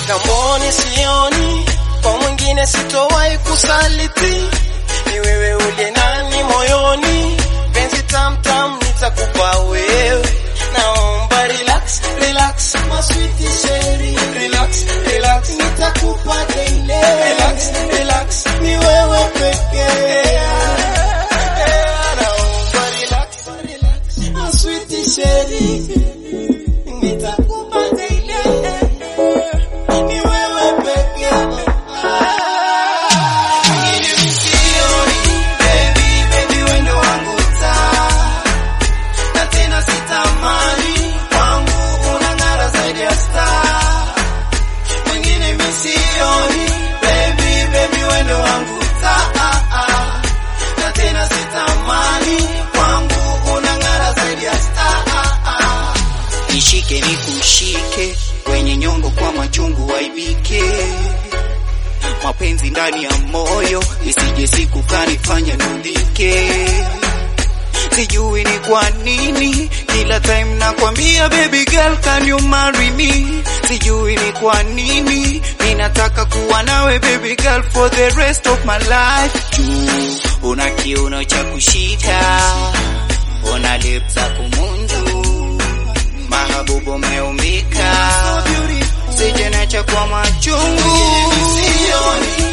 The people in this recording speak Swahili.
mitamboni sioni, kwa mwingine sitowahi kusaliti, ni wewe uliye nani moyoni, penzi tamtam nitakupa wewe, naomba relax, relax, my sweet sherry, relax, relax, nitakupa daily, relax, relax, ni wewe pekee. Naomba relax, relax, my sweet sherry, nitakupa daily, ni wewe pekee. Nishike nikushike kwenye nyongo kwa machungu waibike mapenzi ndani ya moyo isije siku kanifanya nudhike. Sijui ni kwa nini kila time nakwambia baby girl can you marry me. Sijui ni kwa nini ninataka kuwa nawe baby girl for the rest of my life. Juu una kiuno cha kushika, una lips za kumunju, mahabubu umeumbika, sije nacha kwa machungu